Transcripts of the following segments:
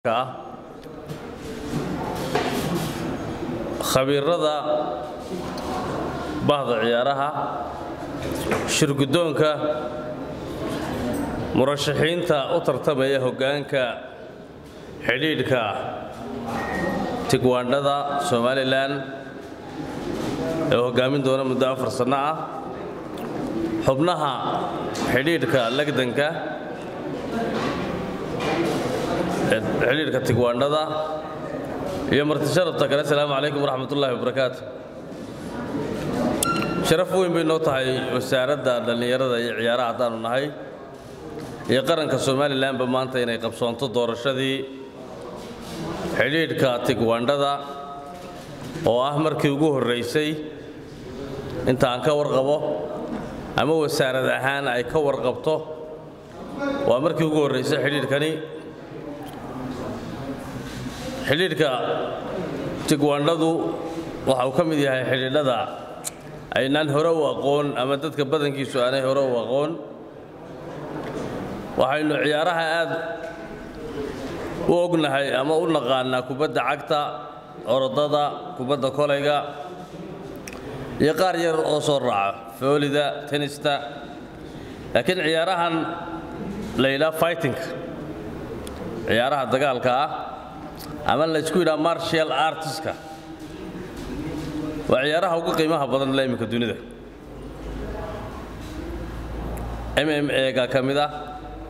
ah khabiirada bahda ciyaaraha shirguddoonka murashaxiinta u tartamaya hoggaanka xidhiidhka tigwaandhada somalilan ee hoggaamin doona muddo afar sanno ah xubnaha xidhiidhka legdanka xidhiidhka tigwaandhada iyo marti sharafta kale asalaamu calaykum waraxmat ullaahi wabarakaatu sharaf weyn bay noo tahay wasaaradda dhallinyarada iyo ciyaaraha haddaanu nahay iyo qaranka somalilanba maanta inay qabsoonto doorashadii xidhiidhka tigwaandhada oo ah markii ugu horraysay inta aan ka warqabo ama wasaarad ahaan ay ka warqabto waa markii ugu horraysay xidhiidhkani xidhiidhka tigwaandhadu waxa uu ka mid yahay xidhiidhada aynaan hore u aqoon ama dadka badankiisu aanay hore u aqoon waxaynu ciyaaraha aad u ognahay ama u naqaanaa kubadda cagta orodada kubadda kolayga iyo qaar yar oo soo raaca foolida tenista laakiin ciyaarahan la yidhaha fightingka ciyaaraha dagaalka ah ama laysku yidhaha martial artiska waa ciyaaraha ugu qiimaha badan la iminka dunida m m ega ka mid ah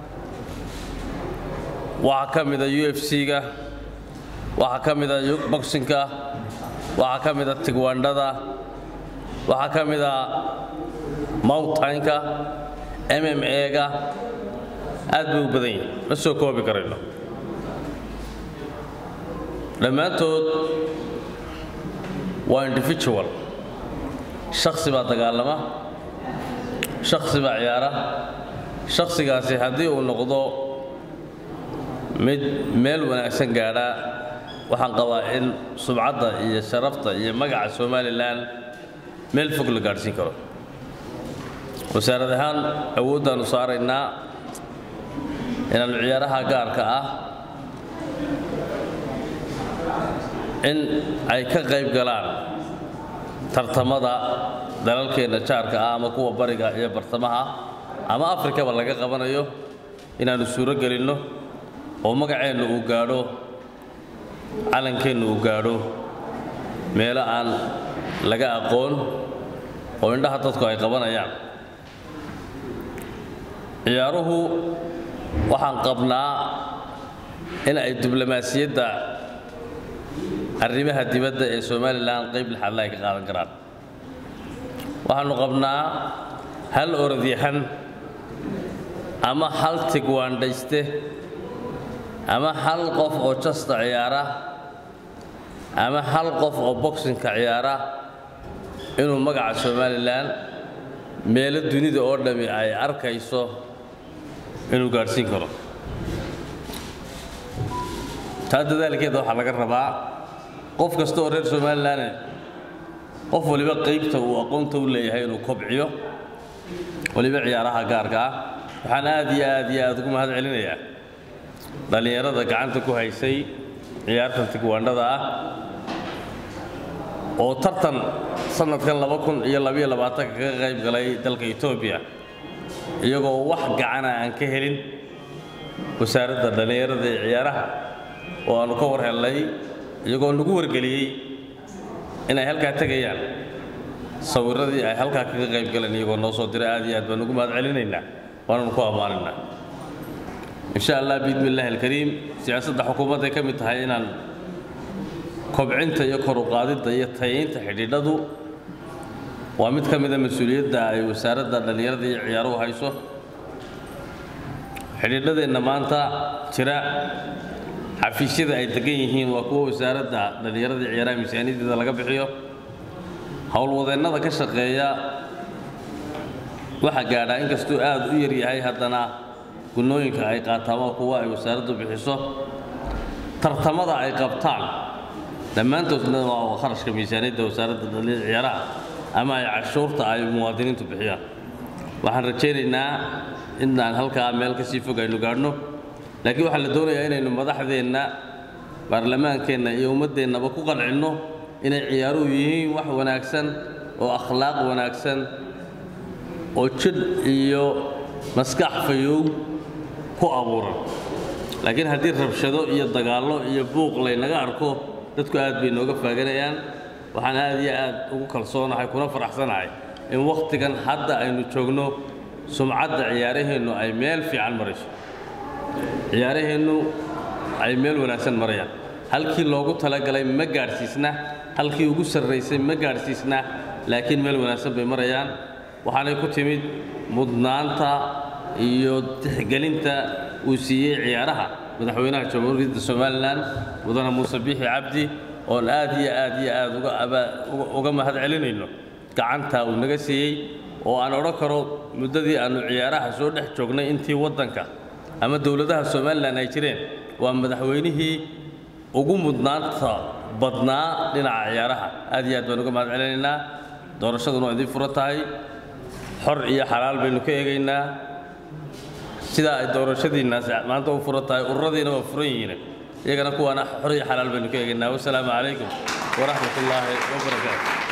waxaa ka mida u f c-ga waxaa ka mida boxinka waxaa ka mida tigwaandhada waxaa ka mida mountainka m m ega aad bay u badan yihin ma soo koobi karayno dhammaantood waa individual shaksi baa dagaalama shaksi baa ciyaara shaksigaasi haddii uu noqdo mid meel wanaagsan gaadhaa waxaan qabaa in subcadda iyo sharafta iyo magaca somalilan meel fog la gaadhsiin karo wasaarad ahaan awooddaannu saaraynaa inaannu ciyaaraha gaarka ah in ay ka qayb galaan tartamada dalalkeenna jaarka ah ama kuwa bariga iyo bartamaha ama afrikaba laga qabanayo inaannu suuro gelinno oo magaceennu uu gaadho calankeennu uu gaadho meelo aan laga aqoon oo indhaha dadku ay qabanayaan ciyaaruhu waxaan qabnaa in ay diblomaasiyadda arrimaha dibadda ee somalilan qayb lixaadla ay ka qaadan karaan waxaannu qabnaa hal orodyahan ama hal tigwaandhayste ama hal qof oo jasta ciyaara ama hal qof oo boxinka ciyaara inuu magaca somalilan meelo dunida oo dhammi ay arkayso inuu gaadhsiin karo taa dadaalkeeda waxaa laga rabaa qof kasta oo reer somalilan qof waliba qaybta uu aqoonta u leeyahay inuu kobciyo waliba ciyaaraha gaarka ah waxaan aad iyo aad iyo aad ugu mahad celinayaa dhallinyarada gacanta ku haysay ciyaartan tigwaandhada ah oo tartan sannadkan laba kun iyo labaiyo labaatanka kaga qayb galay dalka etoobiya iyagoo wax gacana aan ka helin wasaaradda dhallinyarada ee ciyaaraha oo aannu ka war hellay iyagoo nagu wargeliyey inay halkaa tegayaan sawirradii ay halkaa kaga qayb galeen iyagoo noo soo diray aad iyo aad baan ugu mahad celinaynaa waananu ku ammaanaynaa insha allah biidni illaahi alkariim siyaasadda xukuumadday ka mid tahay inaan kobcinta iyo kor u qaadidda iyo tayaynta xidhiidhadu waa mid ka mida mas-uuliyadda ay wasaaradda dhallinyarada iyo ciyaaruhu hayso xidhiidhadeenna maanta jira xafiisyada ay degan yihiin waa kuwa wasaaradda dhallinyarada iyo ciyaaraha miisaaniyadeeda laga bixiyo howlwadeennada ka shaqeeya waxa gaadhaa inkastuu aad u yar yahay haddana gunnooyinka ay qaataan waa kuwa ay wasaaraddu bixiso tartamada ay qabtaan dhammaantoodna waa kharashka miisaaniyadda wasaaradda dhallinyarada ciyaaraha ama ay cashuurta ay muwaadiniintu bixiyaan waxaan rajaynaynaa inaan halkaa meel ka sii fog aynu gaadhno laakiin waxaa la doonayaa inaynu madaxdeenna baarlamaankeenna iyo ummaddeennaba ku qancinno inay ciyaaruhu yihiin wax wanaagsan oo akhlaaq wanaagsan oo jidh iyo maskax fayow ku abuuran laakiin haddii rabshado iyo dagaallo iyo buuq laynaga arko dadku aad bay nooga faaganayaan waxaan aad iyo aad ugu kalsoonahay kuna faraxsanahay in wakhtigan hadda aynu joogno sumcadda ciyaaraheennu ay meel fiican marayso ciyaaraheennu ay meel wanaagsan marayaan halkii loogu talagalay ma gaadhsiisna halkii ugu sarraysay ma gaadhsiisna laakiin meel wanaagsan bay marayaan waxaanay ku timid mudnaanta iyo tixgelinta uu siiyey ciyaaraha madaxweynaha jamhuuriyadda somalilan mudane muuse biixi cabdi oon aad iyo aad iyo aad uga mahad celinayno gacantaa uu naga siiyey oo aan odhan karo muddadii aannu ciyaaraha soo dhex joognay intii waddanka ama dowladaha somalilan ay jireen waa madaxweynihii ugu mudnaanta badnaa dhinaca ciyaaraha aad iyo aad baan uga mahad celinaynaa doorashaduna waa idiin furan tahay xor iyo xalaal baynu ka eegaynaa sidaa ay doorashadiinnaas maanta u furan tahay ururadiina waa furan yihiin iyagana kuwaana xor iyo xalaal baynu ka eegaynaa wasalaamu calaykum waraxmat ullaahi wabarakaatu